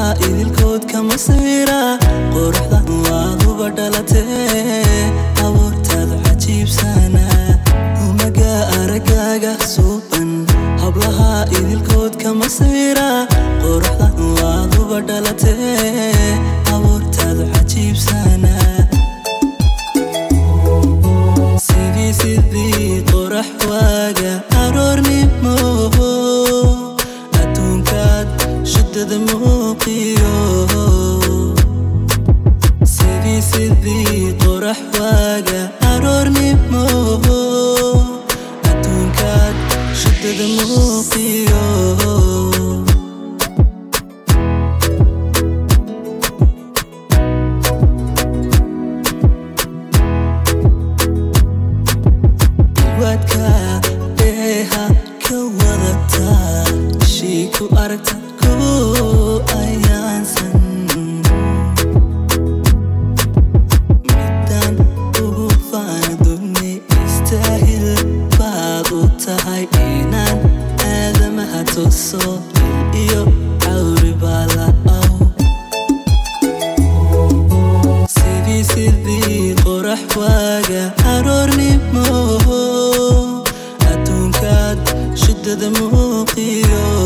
idilkood kama sawira quruxdan waaduba dhalatee abuurtaad cajiibsana umaga aragaaga suuban hablaha idilkood kama sawira quruxdan waaduba dhalatee abuurtaad cajiibsana sidii sidii qorax waaga aroornimo adduunkaad shidada muuqiyo sidii sidii qorax waaga aroornimo adduunkaad shidada muuqiyo waadka dheeha ka wadataa shii ku aragta ku ayaansan midaan ugu faanaduni istaahil baad u tahay inaan aadamaha tuso il iyo cawri baala'aw sidii sidii qorax waaga aroornimo adduunkaad shidada muuqiyo